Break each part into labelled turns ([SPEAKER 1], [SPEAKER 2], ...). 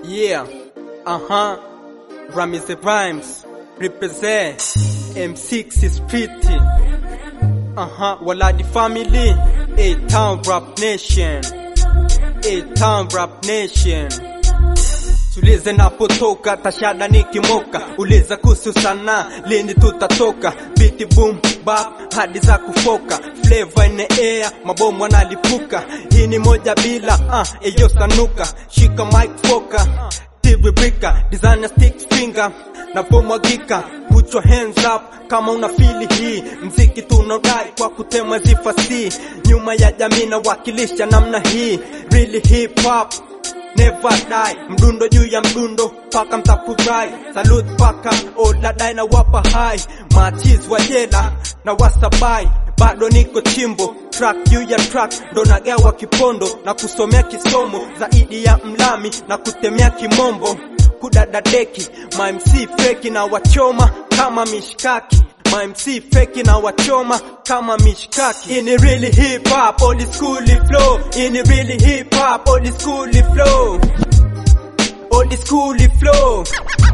[SPEAKER 1] Yeah, uh-huh. Ramize Rhymes represent M6 is pretty. Uh-huh. Waladi family, A Town Rap Nation. A Town Rap Nation. Tulize napotoka, tashada nikimoka, uliza kuhusu sana, lini tutatoka, biti boom bap hadi za kufoka, flavor in the air, mabomu analipuka, hii ni moja bila ah, eyo sanuka, shika mic foka, TV brika, designer stick finger, napomwagika, put your hands up kama una fili hii, mziki tunaodai kwa kutemwa zifasi, nyuma ya jamii na wakilisha namna hii, really hip hop Never die, mdundo juu ya mdundo paka mtafurahi. Salute paka oladai na wapa hai, machiz wa jela na wasabai, bado niko chimbo track juu ya track, ndo nagawa kipondo na kusomea kisomo zaidi ya mlami na kutemea kimombo, kudadadeki ma MC feki na wachoma kama mishkaki My MC feki na wachoma kama mishkaki. In really hip hop, old school flow. In really hip hop, old school flow. Old school flow.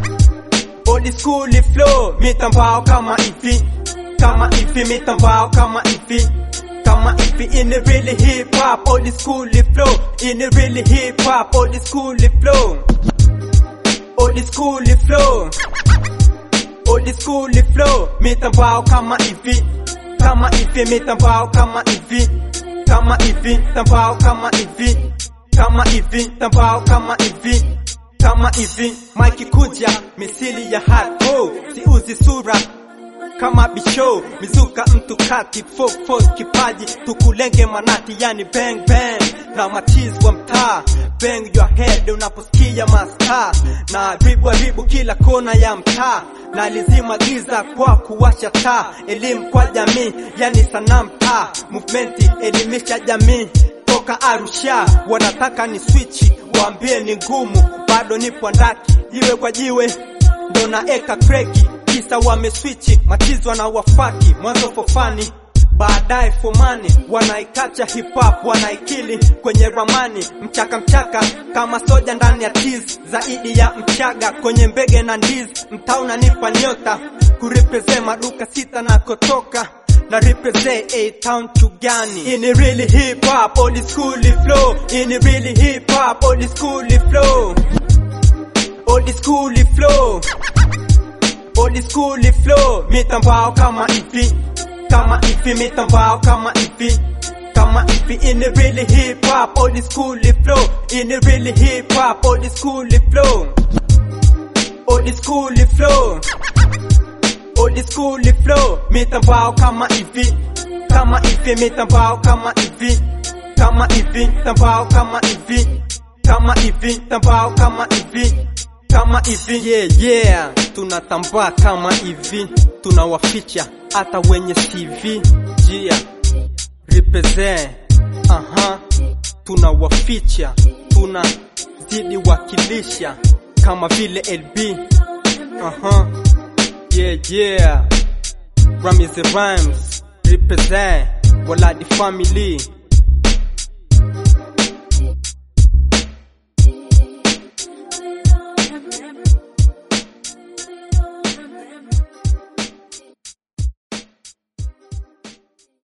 [SPEAKER 1] Old school flow. Mitambao kama hivi, kama hivi, mitambao kama hivi. Kama hivi in really hip hop, old school flow. In really hip hop, old school flow. Old school flow. Old school flow, mitambao kama hivi, kama hivi, mitambao kama hivi, kama hivi, tambao kama hivi, kama hivi, tambao kama hivi, kama hivi. Mike kuja misili ya hardcore, siuzi sura kama bisho mizuka mtu kati folk folk kipaji tukulenge manati yani bang bang na machiz wa mtaa bang your head unaposikia masta na ribu ribu kila kona ya mtaa na lizima giza kwa kuwasha taa elimu kwa jamii yani sanaa mtaa movement elimisha jamii toka Arusha wanataka ni swichi waambie ni ngumu bado nipo ndaki jiwe kwa jiwe ndo naeka kreki kisa wameswichi matizwa na wafaki mwanzo fofani baadaye fomani wanaikacha hip hop wanaikili kwenye ramani mchaka mchaka kama soja ndani ya tiz zaidi ya mchaga kwenye mbege na ndiz mtaa unanipa nyota kurepresent maduka sita na kotoka na represent a town chugani in really hip hop old school flow in really hip hop old school flow old school flow old school flow mitambao kama hivi kama hivi mitambao kama hivi kama hivi in the really hip hop old school flow in the really hip hop old school flow old school flow old school flow mitambao kama hivi kama hivi mitambao kama hivi kama hivi tambao kama hivi kama hivi tambao kama hivi kama hivi yeah, yeah. tunatambaa kama hivi tunawaficha hata wenye CV jia represent aha tunawaficha tunazidi wakilisha kama vile LB aha yeah yeah Ramiz Rhymes represent Waladi family